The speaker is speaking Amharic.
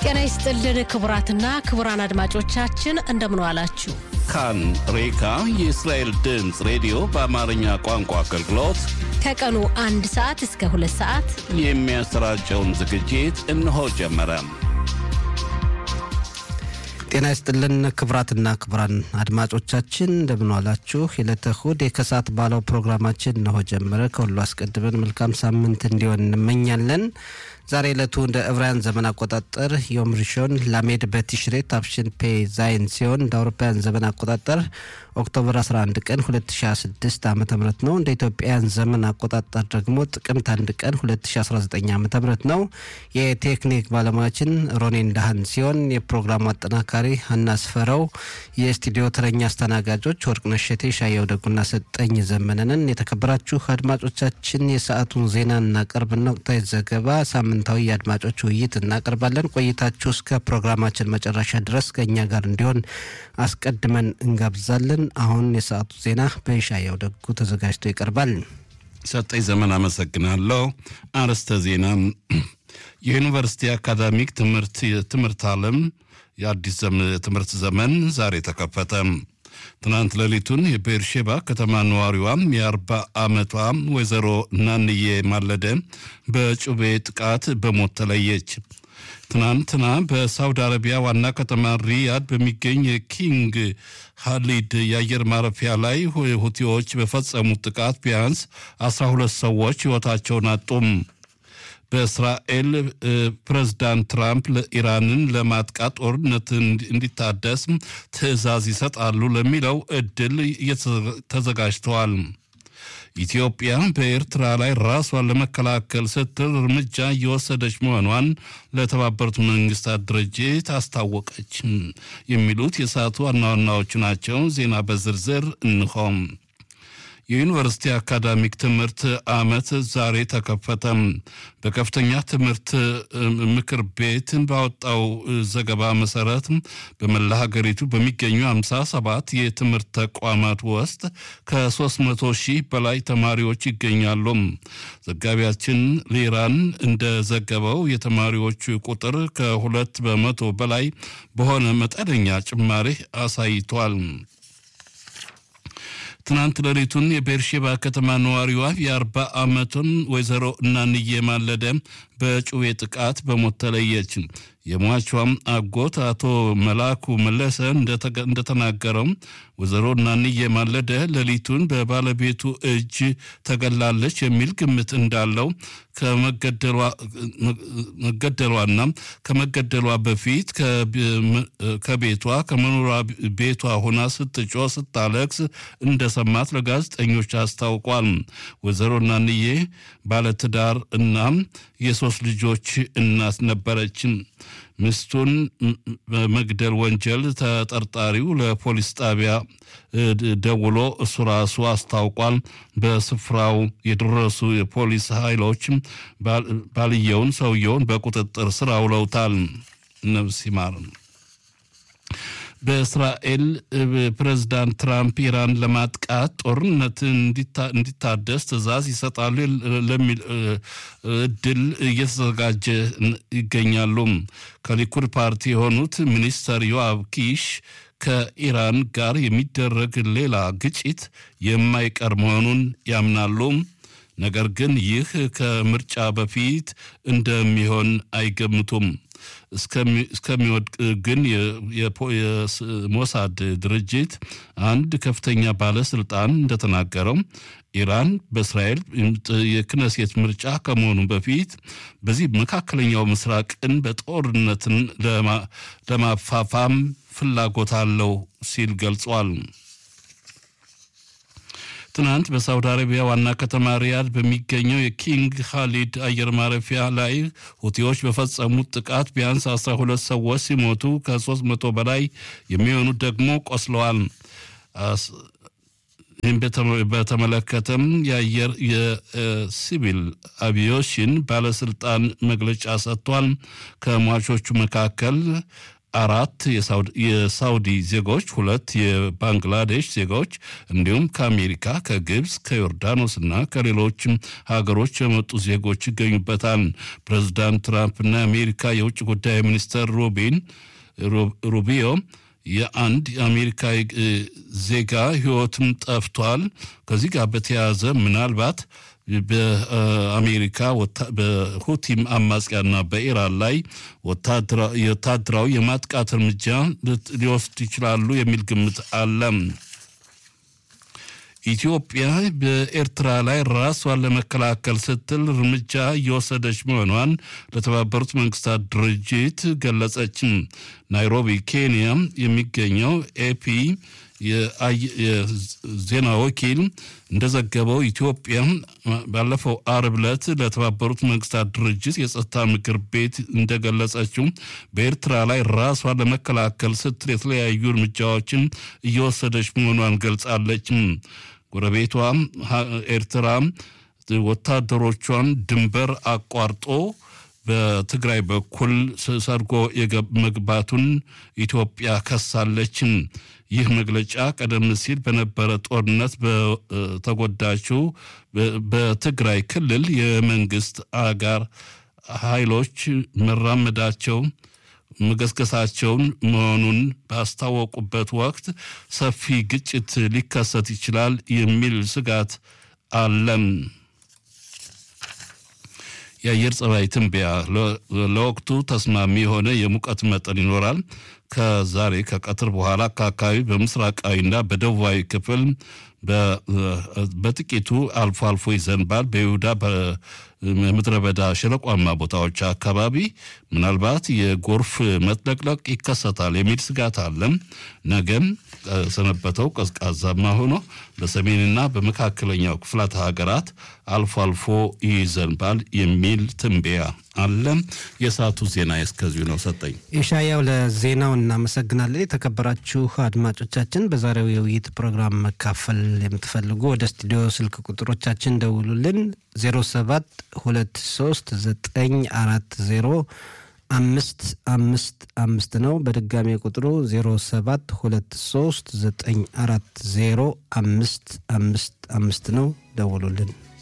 ጤና ይስጥልን ክቡራትና ክቡራን አድማጮቻችን እንደምን ዋላችሁ። ካን ሬካ የእስራኤል ድምፅ ሬዲዮ በአማርኛ ቋንቋ አገልግሎት ከቀኑ አንድ ሰዓት እስከ ሁለት ሰዓት የሚያሰራጨውን ዝግጅት እነሆ ጀመረ። ጤና ይስጥልን ክቡራትና ክቡራን አድማጮቻችን እንደምን ዋላችሁ። የዕለተ እሁድ የከሰዓት ባለው ፕሮግራማችን እነሆ ጀመረ። ከሁሉ አስቀድመን መልካም ሳምንት እንዲሆን እንመኛለን። ዛሬ ዕለቱ እንደ ዕብራውያን ዘመን አቆጣጠር ዮም ሪሾን ላሜድ በቲሽሬ ታፍሽን ፔ ዛይን ሲሆን እንደ አውሮፓውያን ዘመን አቆጣጠር ኦክቶበር 11 ቀን 2026 ዓ ም ነው። እንደ ኢትዮጵያውያን ዘመን አቆጣጠር ደግሞ ጥቅምት 1 ቀን 2019 ዓ ም ነው። የቴክኒክ ባለሙያችን ሮኔን ዳህን ሲሆን የፕሮግራሙ አጠናካሪ ሀና ስፈረው፣ የስቱዲዮ ተረኛ አስተናጋጆች ወርቅነሽ እሸቴ፣ ሻየው ደጉና ሰጠኝ ዘመነንን። የተከበራችሁ አድማጮቻችን የሰዓቱን ዜና እናቀርብና ወቅታዊ ዘገባ ሳምንታዊ የአድማጮች ውይይት እናቀርባለን። ቆይታችሁ እስከ ፕሮግራማችን መጨረሻ ድረስ ከእኛ ጋር እንዲሆን አስቀድመን እንጋብዛለን። አሁን የሰዓቱ ዜና በይሻየው ደጉ ተዘጋጅቶ ይቀርባል። ሰጠኝ ዘመን አመሰግናለሁ። አርዕስተ ዜና የዩኒቨርሲቲ አካዳሚክ ትምህርት የትምህርት ዓለም የአዲስ ትምህርት ዘመን ዛሬ ተከፈተ። ትናንት ሌሊቱን የቤርሼባ ከተማ ነዋሪዋም የአርባ ዓመቷ ወይዘሮ ናንዬ ማለደ በጩቤ ጥቃት በሞት ተለየች። ትናንትና በሳውዲ አረቢያ ዋና ከተማ ሪያድ በሚገኝ የኪንግ ሃሊድ የአየር ማረፊያ ላይ ሁቲዎች በፈጸሙት ጥቃት ቢያንስ 12 ሰዎች ሕይወታቸውን አጡም። በእስራኤል ፕሬዝዳንት ትራምፕ ኢራንን ለማጥቃት ጦርነት እንዲታደስ ትዕዛዝ ይሰጣሉ ለሚለው እድል ተዘጋጅተዋል። ኢትዮጵያ በኤርትራ ላይ ራሷን ለመከላከል ስትል እርምጃ እየወሰደች መሆኗን ለተባበሩት መንግስታት ድርጅት አስታወቀች። የሚሉት የሰዓቱ ዋና ዋናዎቹ ናቸው። ዜና በዝርዝር እንሆም የዩኒቨርሲቲ አካዳሚክ ትምህርት ዓመት ዛሬ ተከፈተ። በከፍተኛ ትምህርት ምክር ቤት ባወጣው ዘገባ መሰረት በመላ ሀገሪቱ በሚገኙ 57 የትምህርት ተቋማት ውስጥ ከ300 ሺህ በላይ ተማሪዎች ይገኛሉ። ዘጋቢያችን ሊራን እንደዘገበው የተማሪዎቹ ቁጥር ከሁለት በመቶ በላይ በሆነ መጠነኛ ጭማሪ አሳይቷል። ትናንት ሌሊቱን የቤርሼባ ከተማ ነዋሪዋ የአርባ ዓመቱን ወይዘሮ እናንዬ ማለደ በጩቤ ጥቃት በሞት ተለየች። የሟቿም አጎት አቶ መላኩ መለሰ እንደተናገረው ወይዘሮ እናንዬ ማለደ ሌሊቱን በባለቤቱ እጅ ተገላለች የሚል ግምት እንዳለው ከመገደሏና ከመገደሏ በፊት ከቤቷ ከመኖሪያ ቤቷ ሆና ስትጮ ስታለቅስ እንደሰማት ለጋዜጠኞች አስታውቋል። ወይዘሮ እናንዬ ባለትዳር እና የሶስት ልጆች እናት ነበረች። ሚስቱን በመግደል ወንጀል ተጠርጣሪው ለፖሊስ ጣቢያ ደውሎ እሱ ራሱ አስታውቋል። በስፍራው የደረሱ የፖሊስ ኃይሎች ባልየውን ሰውየውን በቁጥጥር ስር አውለውታል። ነፍስ ይማር። በእስራኤል ፕሬዝዳንት ትራምፕ ኢራን ለማጥቃት ጦርነት እንዲታደስ ትዕዛዝ ይሰጣሉ ለሚል እድል እየተዘጋጀ ይገኛሉ። ከሊኩድ ፓርቲ የሆኑት ሚኒስተር ዮአብ ኪሽ ከኢራን ጋር የሚደረግ ሌላ ግጭት የማይቀር መሆኑን ያምናሉ። ነገር ግን ይህ ከምርጫ በፊት እንደሚሆን አይገምቱም። እስከሚወድቅ ግን የሞሳድ ድርጅት አንድ ከፍተኛ ባለስልጣን እንደተናገረው ኢራን በእስራኤል የክነሴት ምርጫ ከመሆኑ በፊት በዚህ መካከለኛው ምስራቅን በጦርነትን ለማፋፋም ፍላጎት አለው ሲል ገልጿል። ትናንት በሳውዲ አረቢያ ዋና ከተማ ሪያድ በሚገኘው የኪንግ ካሊድ አየር ማረፊያ ላይ ሁቲዎች በፈጸሙት ጥቃት ቢያንስ 12 ሰዎች ሲሞቱ ከ300 በላይ የሚሆኑት ደግሞ ቆስለዋል። ይህም በተመለከተም የአየር የሲቪል አቪዬሽን ባለስልጣን መግለጫ ሰጥቷል። ከሟቾቹ መካከል አራት የሳውዲ ዜጎች፣ ሁለት የባንግላዴሽ ዜጎች እንዲሁም ከአሜሪካ፣ ከግብፅ፣ ከዮርዳኖስና ከሌሎችም ሀገሮች የመጡ ዜጎች ይገኙበታል። ፕሬዚዳንት ትራምፕና የአሜሪካ የውጭ ጉዳይ ሚኒስተር ሩቢን ሩቢዮ የአንድ የአሜሪካ ዜጋ ሕይወትም ጠፍቷል። ከዚህ ጋር በተያያዘ ምናልባት በአሜሪካ በሁቲም አማጽያና በኢራን ላይ ወታደራዊ የማጥቃት እርምጃ ሊወስድ ይችላሉ የሚል ግምት አለ። ኢትዮጵያ በኤርትራ ላይ ራሷን ለመከላከል ስትል እርምጃ እየወሰደች መሆኗን ለተባበሩት መንግስታት ድርጅት ገለጸች። ናይሮቢ ኬንያ የሚገኘው ኤፒ የዜና ወኪል እንደዘገበው ኢትዮጵያ ባለፈው አርብ ዕለት ለተባበሩት መንግስታት ድርጅት የጸጥታ ምክር ቤት እንደገለጸችው በኤርትራ ላይ ራሷን ለመከላከል ስትል የተለያዩ እርምጃዎችን እየወሰደች መሆኗን ገልጻለች። ጎረቤቷ ኤርትራ ወታደሮቿን ድንበር አቋርጦ በትግራይ በኩል ሰርጎ መግባቱን ኢትዮጵያ ከሳለች። ይህ መግለጫ ቀደም ሲል በነበረ ጦርነት በተጎዳችው በትግራይ ክልል የመንግስት አጋር ኃይሎች መራመዳቸው መገስገሳቸውን መሆኑን ባስታወቁበት ወቅት ሰፊ ግጭት ሊከሰት ይችላል የሚል ስጋት አለም። የአየር ጸባይ ትንበያ ለወቅቱ ተስማሚ የሆነ የሙቀት መጠን ይኖራል። ከዛሬ ከቀትር በኋላ ከአካባቢ በምስራቃዊና በደቡባዊ ክፍል በጥቂቱ አልፎ አልፎ ይዘንባል። በይሁዳ በምድረ በዳ ሸለቋማ ቦታዎች አካባቢ ምናልባት የጎርፍ መጥለቅለቅ ይከሰታል የሚል ስጋት አለም። ነገም ሰነበተው ቀዝቃዛማ ሆኖ በሰሜንና በመካከለኛው ክፍላት ሀገራት አልፎ አልፎ ይዘንባል የሚል ትንበያ አለ። የሰዓቱ ዜና እስከዚሁ ነው። ሰጠኝ ኢሻያው ለዜናው እናመሰግናለን። የተከበራችሁ አድማጮቻችን በዛሬው የውይይት ፕሮግራም መካፈል የምትፈልጉ ወደ ስቱዲዮ ስልክ ቁጥሮቻችን ደውሉልን 07 23 940 አምስት አምስት አምስት ነው። በድጋሚ ቁጥሩ ዜሮ ሰባት ሁለት ሶስት ዘጠኝ አራት ዜሮ አምስት አምስት አምስት ነው። ደውሉልን።